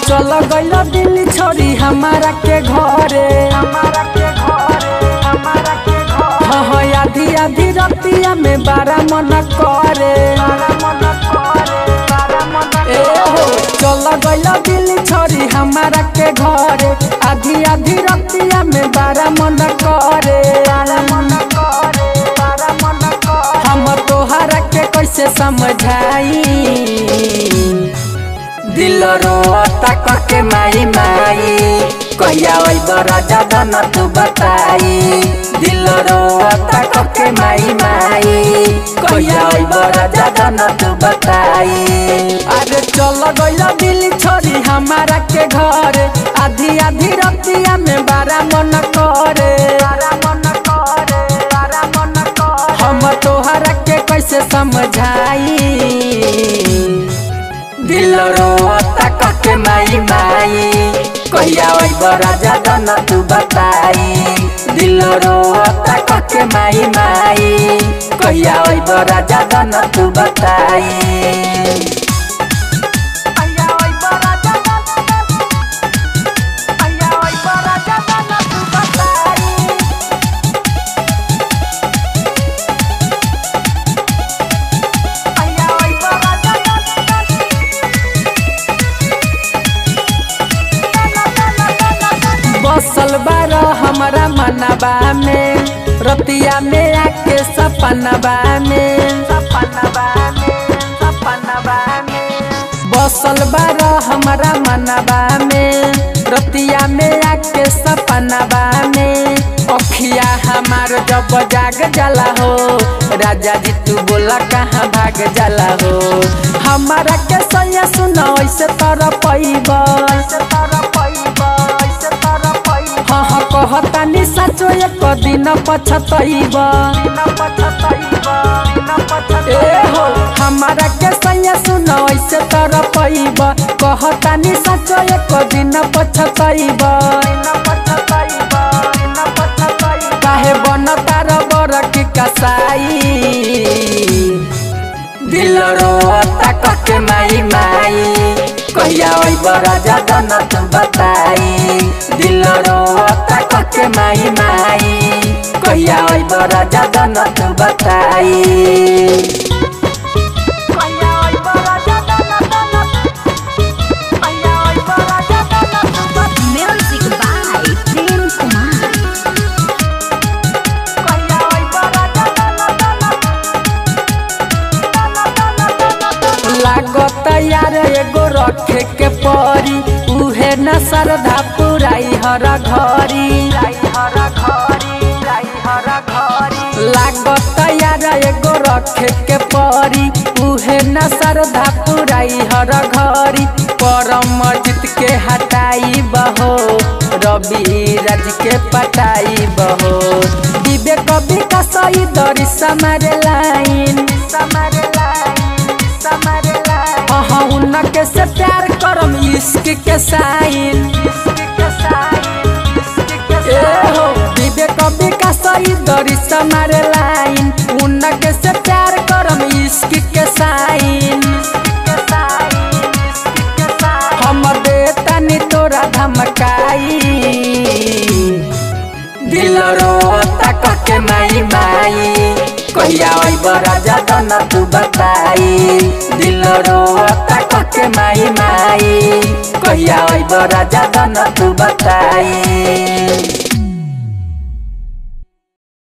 चल गइल दिल्ली छोड़ी हमारा के घरे हमारा के घरे हमारा के घर हाँ हाँ आधी आधी रतिया में बारा मन करे बारा मन करे बारा मन ए हो चल गइल दिल्ली छोड़ी हमारा के घरे आधी आधी रतिया में बारा मन करे बारा मन करे बारा मन करे हम तोहरा के कैसे समझाई दिल रोता करके माई माई कहिया अइब राजा धन तू बताई दिल रोता करके माई माई कहिया अइब राजा धन तू बताई अरे चल गइल दिल्ली छोड़ी हमारा के घर आधी आधी रतिया में बारा मन करे बारा मन करे बारा मन करे हम तोहरा के कैसे समझाई दिल रोता कके माई माई कहिया अइब राजा धन तू बताई दिल रोता कके माई माई कहिया अइब राजा धन तू बताई अया ओइ बड़ा जाना अया ओइ बड़ा जाना तू बताई अया ओइ बड़ा जाना बसल बार हमारा मनबा में रतिया में आके सपनबा में सपनवा में सपनवा में बसल बार हमारा मनबा में रतिया में आके सपनबा में अखिया हमार जब जाग जाला हो राजा जी तू बोला कहाँ भाग जाला हो हमारा के सैया सुनो ऐसे तर पैब ऐसे तारा पैबा ऐसे तारा पैबा हाँ हाँ कहतानी साचो एक दिन पछतैब न पछतैबा न ए पछतैबा हो हमारा के सैया सुनो ऐसे तर पैब कहतानी साचो एक दिन पछतैब न पछतैबा न पछतैबा काहे बन तार बर की कसाई दिल रोता कके माई माई कहिया अइब राजा धन तू बताई दिल रोता कके माई माई कहिया अइब राजा धन तू बताई अया ओइ बड़ा जाना अया ओइ बड़ा जाना तू बताई Music by Prem Kumar. अया ओइ बड़ा जाना लागत यार एगो रखे के परी उहे न श्रद्धा पुराई हर घरी लाई हरा घरी लाई हरा घरी लागत यार एगो रखे के परी उहे न श्रद्धा पुराई हर घरी परम जीत के हटाई बहो रवि राज के पटाई बहो विवेक विकास दरी समारे लाइन समर लाई समर लाई अहाँ उनके से प्यार करम इश्क के साइन के साई के ए हो विवेक विकास दरी समारे लाइन उनके से प्यार करम इश्क के साइन के साई के साई हम देतानी तोरा धमकाई दिल रोता कके माई माई कहिया अइब राजा धन तू बताई दिल रोता कके माई माई कहिया अइब राजा धन तू बताई